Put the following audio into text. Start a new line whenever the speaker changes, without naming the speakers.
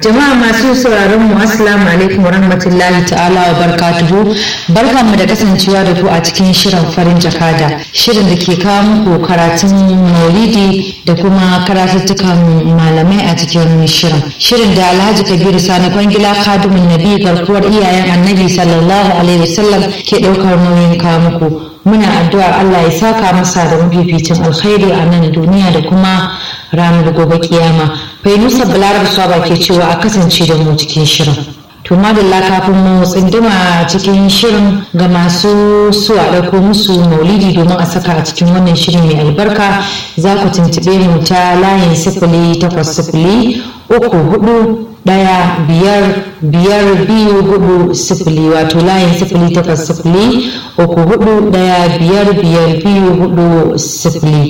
Jama'a masu sauraron mu assalamu alaikum warahmatullahi ta'ala wa barakatuhu. Barkanmu da kasancewa da ku a cikin shirin farin jakada. Shirin da ke kawo muku karatun maulidi da kuma karatuttukan malamai a cikin shirin. Shirin da Alhaji Kabiru Sani Kwangila Kadumin Nabi garkuwar iyayen Annabi sallallahu alaihi wasallam ke ɗaukar nauyin kawo muku. Muna addu'ar Allah ya saka masa da mafificin alkhairi a nan duniya da kuma ranar gobe kiyama. Fainusa Balarab Swaba ke cewa a kasance da mu cikin shirin. To madalla kafin mu tsinduma cikin shirin ga masu su a ɗauko musu maulidi domin a saka a cikin wannan shirin mai albarka za ku tuntuɓe mu ta layin sifili takwas sifili uku hudu ɗaya biyar biyar biyu hudu sifili wato layin sifili takwas sifili uku hudu ɗaya biyar biyar biyu hudu sifili